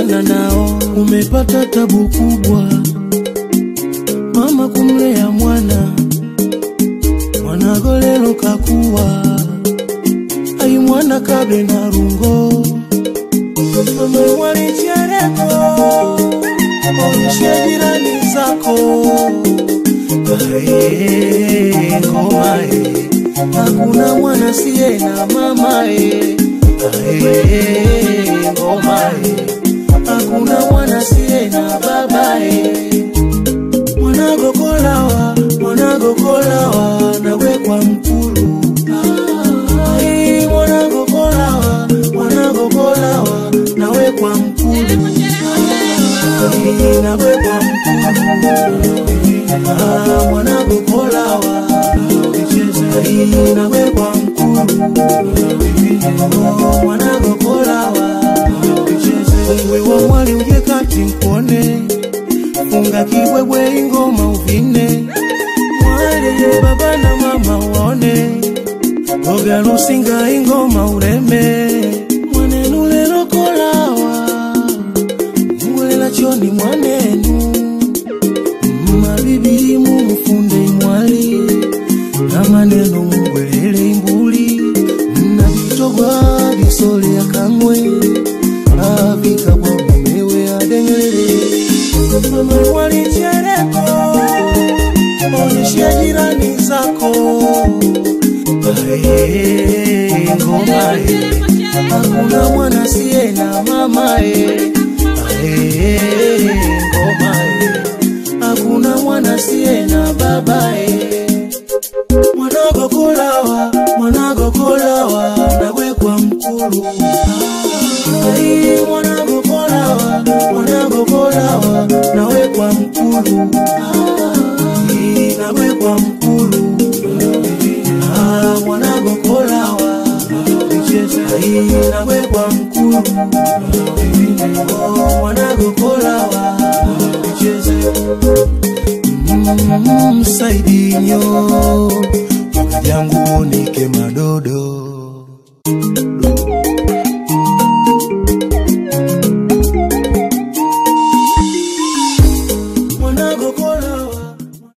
achana nao. Umepata tabu kubwa mama kumlea mwana, mwanagolelo kakuwa ai mwana kabe na rungo mama walichereko onyeshe jirani zako Ae, ngoma e, hakuna mwana siye na mama e. Ae, ngoma e, hakuna mwana siye na baba e. Mwanagokolawa, mwanagokolawa, nawe kwa mkulu Ai, mwanagokolawa, mwanagokolawa, nawe kwa mkulu Ai, nawe kwa mkulu Ah, mwanagokolawa Ai, nawe kwa mkulu Oh, mwanagokolawa Wewe wa mwali uje kati mkuone funga kibwebwe ingoma uvine mwale baba na mama waone oga lusinga ingoma ureme mwanenu lelo kolawa mulela choni mwanenu mabibi mumufunde mwali na maneno mugwelele imbuli na vitogwa disole akamwe avika kwa mumewe adengelele mama walichereko onyeshe jirani zako Ae, ngoma e hakuna mwana siye na mama e Ae, ngoma e hakuna mwana siye na baba e mwanagokolawa mwanagokolawa nawe kwa mkulu Ai, mwanagokolawa mwanagokolawa nawe kwa mkulu Ai, nawe kwa mkulu Ah, mwanagokolawa Ai, nawe kwa mkulu Oh, mwanagokolawa Mm, Saidinyo jangu nike madodo